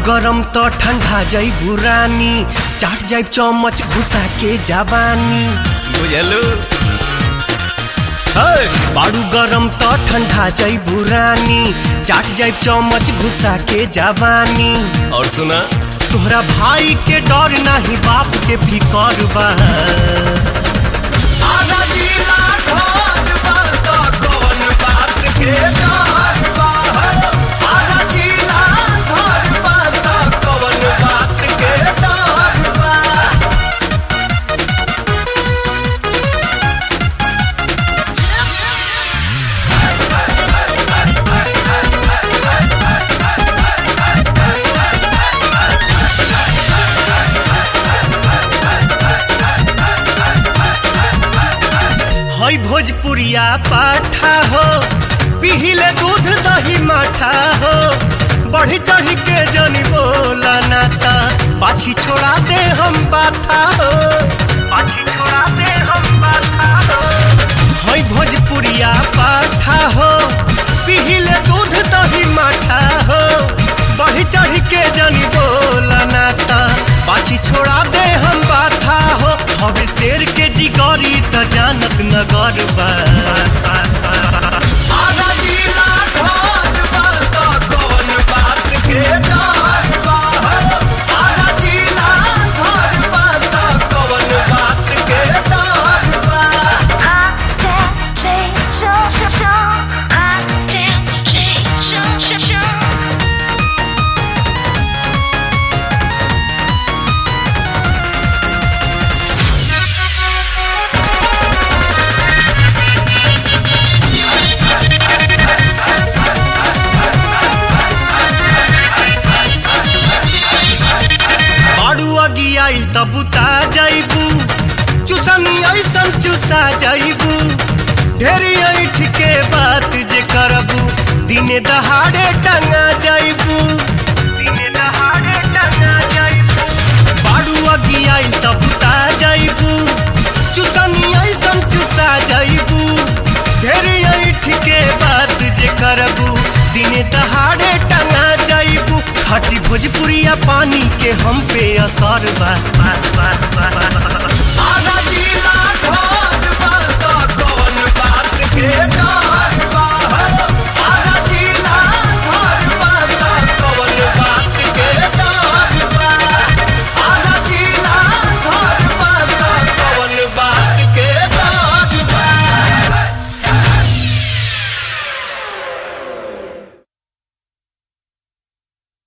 गरम त ठंडा जाइबू रानी चाट जाइब चमच घुसा के जवानी बुझलू बाड़ू गरम त ठंडा जाइबू रानी चाट जाइब चमच घुसा के जवानी और सुना तोहरा भाई के डर नाही बाप के फिकर बा आधा जिला घर बा त कौन बात के डर बा आधा जिला घर बा त कौन बात के डर बा हई भोजपुरिया पाठा हो पिहिले दूध दही माठा हो बढ़ी चढ़ी के जनी बोला नाता पाछी छोड़ा दे हम बाथा हो पाछी छोड़ा दे हम बाथा हो हई भोजपुरिया पाठा हो पिहिले दूध दही माठा हो बढ़ी चढ़ी के जनी बोला नाता पाछी छोड़ा दे हम बाथा हो हवे शेर के जिगरी त जानत नगर बा आधा जिला घर बा त कौन बात के डर बा आधा जिला घर बा त कौन बात के डर बा 啊，见谁生生生，啊，见谁生生生。 बाड़ू अगी आई तब बुता जाइबू चुसनी ऐसन चुसा जाइबू ढेरी ऐठ के बात जे करबू दिने दहाड़े टंगा जाइबू दिने दहाड़े टंगा जाइबू बाड़ू अगी आई तब बुता जाइबू चुसनी ऐसन चुसा जाइबू ढेरी ऐठ के बात जे करबू दिने दहाड़े टंगा जाइबू खाटी भोजपुरिया पानी के हम पे असर बा आधा जिला घर बा त कौन बात के डर